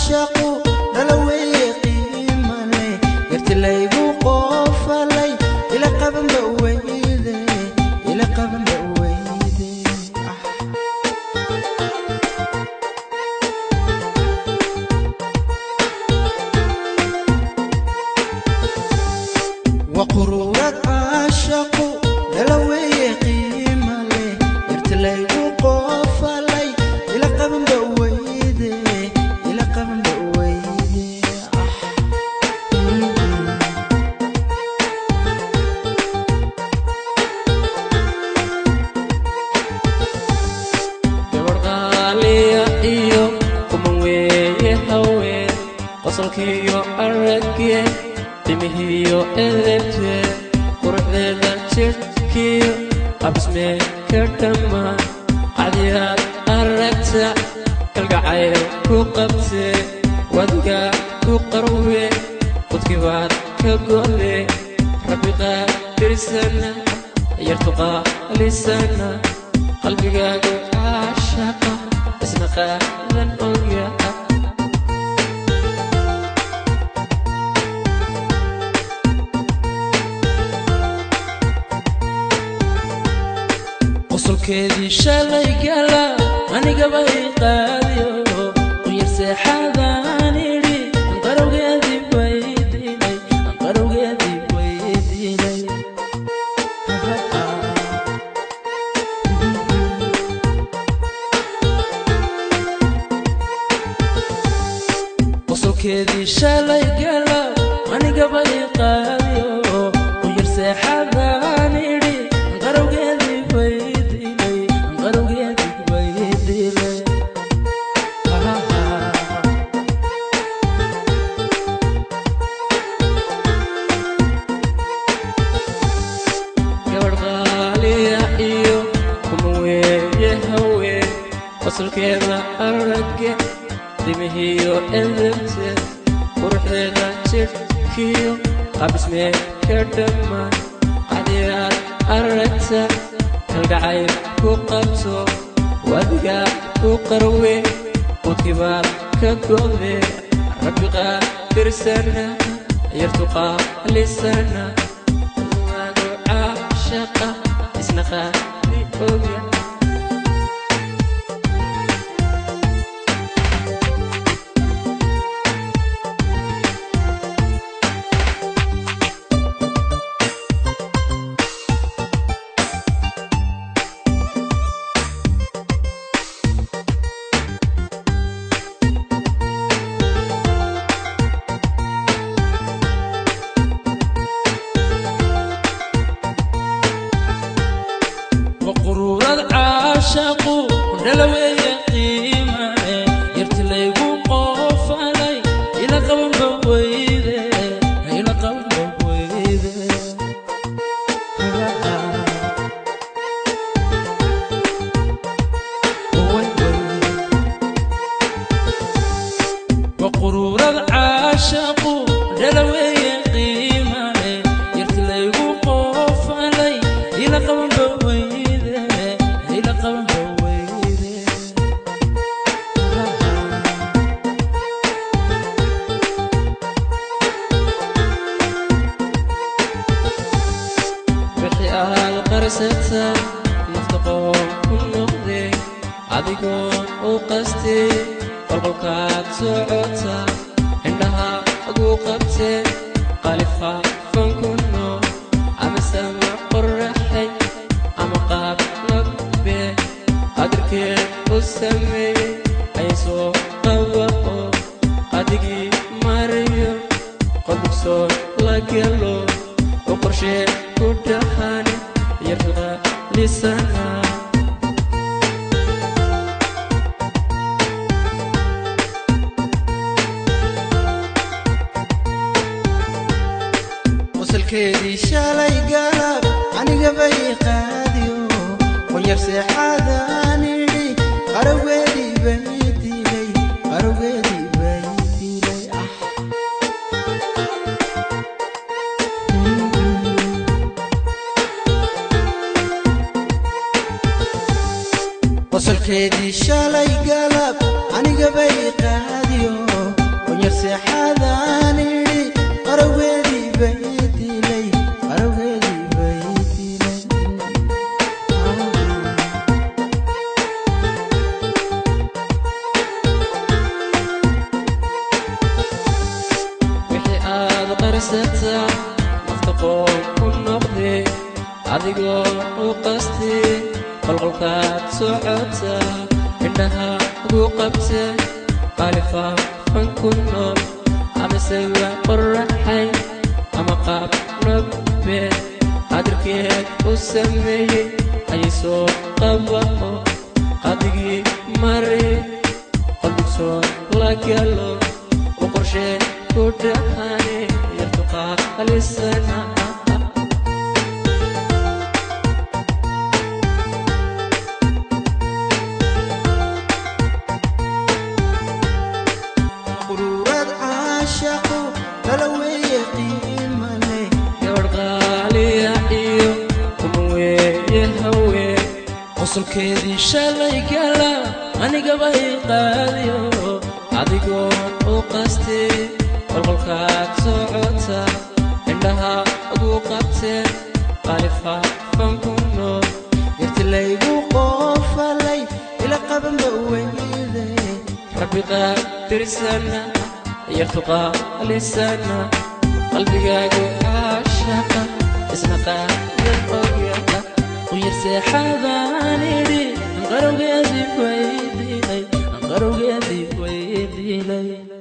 caashaqu dhalaweye qiimale yartilaygu qoofalay ila qabanba weyde ila qabanba weyde ah. وقرورات عاشقو دلوي قيمة لي يرتلي وقوف لي إلى قبن بويدي إلى قبن بويدي gabadh qaaliya iyo kuman weeye haween qosolkiiyo aragye timihiyo edebte quruxdeeda jidhkiyo abismee ka dhammaan cadiyaad aragta kalgacayl ku qabte wadiga ku qarwe qudkibaad ka gode rabbi qaadirsana yartuqaalisana qalbigaagu caashaqa isna qaadan ogya qosolkeedii shalay gala anigaba i qaadiyo quyar seexadaan idhi anqarowgeedii baydilay anqarowgeedii baydilay qosolkeedii shalay gala anigaba i qaadiyo quyar seexadaan idhi anqarowgeedii baydilay anqarowgeedii baydilay gabadh qaaliya iyo kuma weeye haween qosolkeeda aragge timihiyo edebte quruxdeeda jidhkiyo qabismee ka dhammaan cadiyaad aragta kalgacayl ku qabto wadiga ku qarwe qudkibaad ka gode rabbi qaadirsana yartuqaalisana waagu caashaqa isna qaadi ogya وقرورات عاشقو دلوي قيمة يرتليقو قوفالي إلى قوم بويدة إلى قوم بويدة وقرورات عاشقو دلوي قيمة يرتليقو قوفالي إلى قوم بويدة إلى قوم بويدة wixii aad qarsata nafta qoon ku noqde adigoon u qaste qolqolkaad socota indhaha aguu qabte qalifaafan ku nool ama sama qoraxay ama qaab nagbe qadirkeed u sameeyey ay soo qaba oo qadigii mariyo qodbugsoon la gelo oo qorshee ku dhahan yartuqa lisana qosolkeedii shalay galab anigaba i qaadiyo qoyar seexadaan idhi qarowgeedii bay dilay qarowgeedii bay dilay ah qosolkeedii shalay galab anigaba i qaadiyo qunyar seexadaan idhi qarowgeedii bay dilay qarowgeedii bay dilay wixii aad qarsataa nafta qoon ku noqdee adigoo u qastee qolqolkaad socotaa indhaha ugu qabtee qaalifaafan ku nool amasewa qoraxay ama qaab nabbeed qadirkeed u sameeyey ayay soo qabao qadigii mari qalbigsoon la galo u qorshee ku dhahane yartuqaalisana quruurad caashaqo lala weeye qiimale gabadh qaaliya iyo kuma weeye haween qosolkeedii shalay gala anigaba i qaadiyo adigoon u qastee qolqolkaad socota indhaha ugu qabtee qaalifaafan ku nool yarti laygu qoofalay ila qabanba weyde rabbi qaadirsana yartuqaalisana qalbigaagu caashaqa isna qaadan ogyada quyar seexadaan idhi anqarowgeedii way dilay anqarowgeedii way dilay